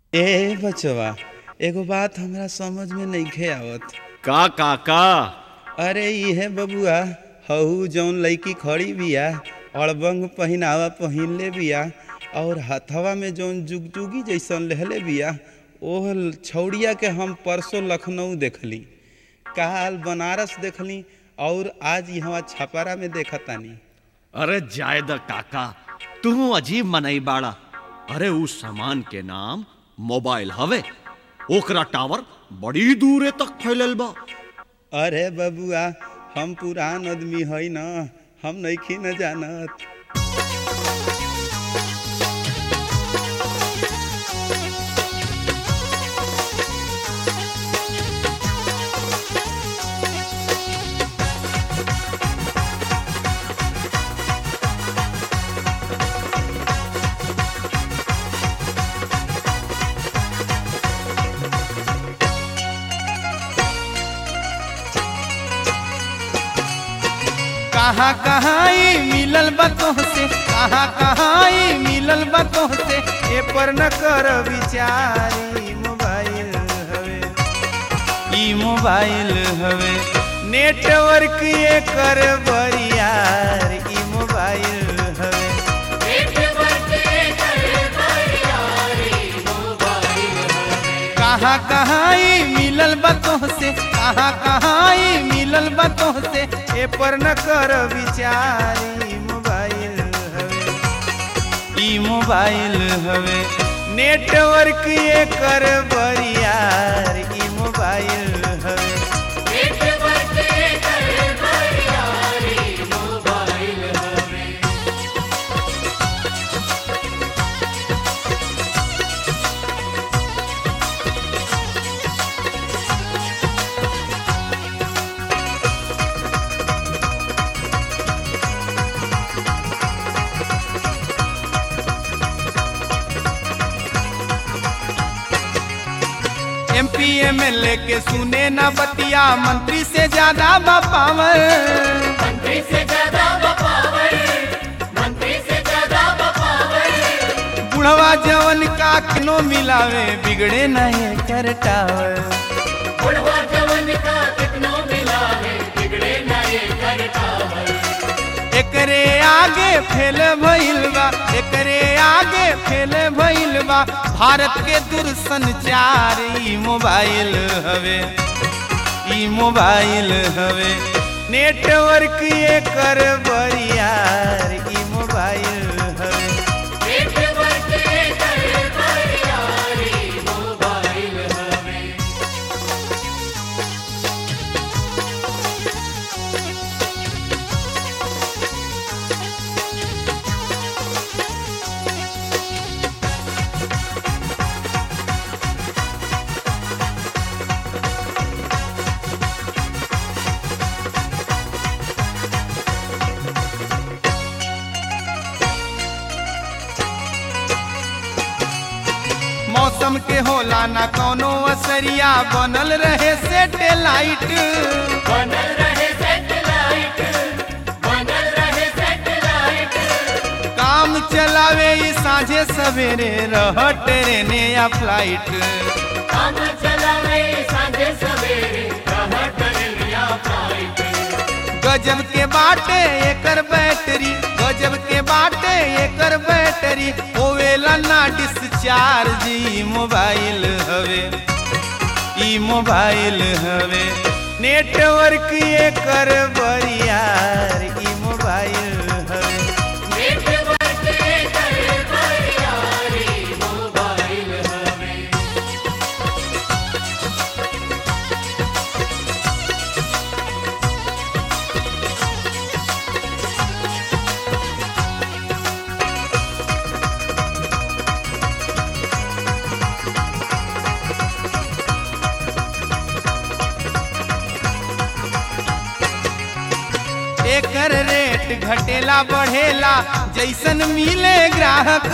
ए बचवा एगो बात हमरा समझ में नइखे आवत का काका अरे इहे बबुआ हऊ जौन लड़की खड़ी बिया अड़बंग पहिनावा पहिनले बिया और हथवा में जौन जुगजुगी जैसन लेहले बिया ओह छौड़िया के हम परसों लखनऊ देखली काल बनारस देखली और आज यहाँ छपरा में देखतानी अरे जायद काका तू अजीब मनई बाड़ा अरे उस सामान के नाम मोबाइल हवे ओकरा टावर बड़ी दूरे तक फैलल बा अरे बबुआ हम पुरान आदमी हई न हम नइखी न जानत कहाँ कहाँ ई मिलल बा तोहसे कहाँ कहाँ ई मिलल बा तोहसे ए पर न कर विचार ई मोबाइल हवे ई मोबाइल हवे नेटवर्क ये कर बरियार ई मोबाइल हवे कहाँ कहाँ ई मिलल बा तोहसे कहाँ कहाँ ई मिलल बा तोहसे ए पर न कर विचार ई मोबाइल हवे ई मोबाइल हवे नेटवर्क ये कर बरियार ई मोबाइल हवे M P M L A के सुने ना बतिया मंत्री से ज्यादा बा पावर बुढ़वा जवन का किनो मिलावे बिगड़े नहीं कर टावर एकरे आगे फेल भइल बा एकरे आगे फेल भइल बा भारत के दूरसंचार ई मोबाइल हवे ई मोबाइल हवे नेटवर्क ये कर बरियार ई मोबाइल हवे मौसम के होला ना कौनो असरिया बनल रहे सेटेलाइट काम चलावे ई साझे सवेरे रह ट्रेने या फ्लाइट गजब के बाटे एकर बैटरी गजब के बाटे एकर बैटरी होवेला ना डिस्चार्ज ई मोबाइल हवे ई मोबाइल हवे नेटवर्क ये कर बरियार ई मोबाइल हवे एकर रेट घटेला बढ़ेला जैसन मिले ग्राहक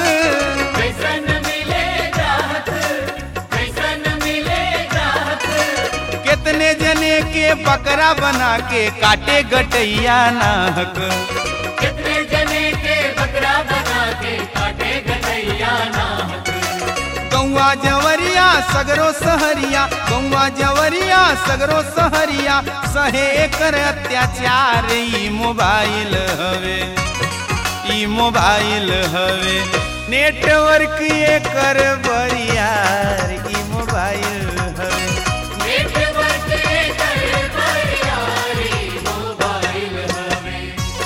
कितने जने के बकरा बना के काटे गटैया नाहक कितने जने के बकरा बना के काटे गटैया नाहक गौआ जवन सगरो सहरिया गौवा जवरिया सगरो सहरिया सहे कर अत्याचार ई मोबाइल हवे ई मोबाइल हवे नेटवर्क एकर बरियार ई मोबाइल हवे नेटवर्क कर बरियारी मोबाइल हवे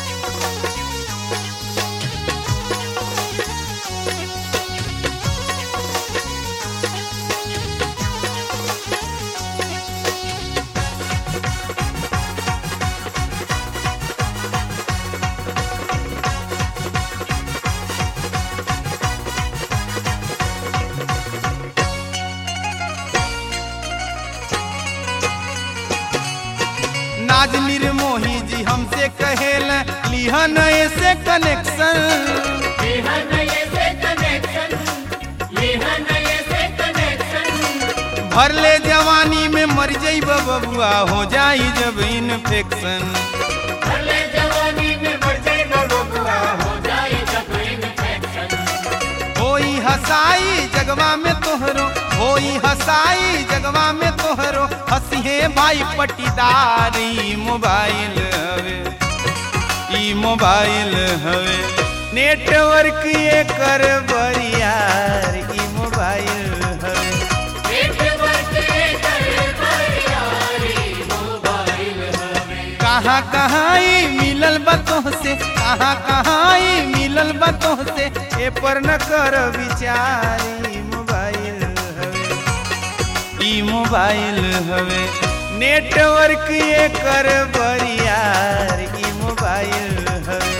नाज निर्मोही जी हमसे कहेल लिहन ऐसे कनेक्शन लिहन ये से कनेक्शन लिहन ये से कनेक्शन भर ले जवानी में मर जइब बबुआ हो जाई जब इन्फेक्शन भले जवानी में मर जाए बबुआ हो जाए जब इन्फेक्शन होई हसाई जगवा में तोहरो होई हसाई जगवा में तोहरो हंसिहे भाई पटीदार ई मोबाइल हवे ई मोबाइल हवे नेटवर्क एकर बरियार ई मोबाइल हवे नेटवर्क कर बरियारी मोबाइल हवे कहाँ कहाँ ई मिलल बतोह से कहाँ कहाँ ई मिलल बतोह से ए पर न कर विचारी मोबाइल हवे ई मोबाइल हवे नेटवर्क एकर बरियार ई मोबाइल हवे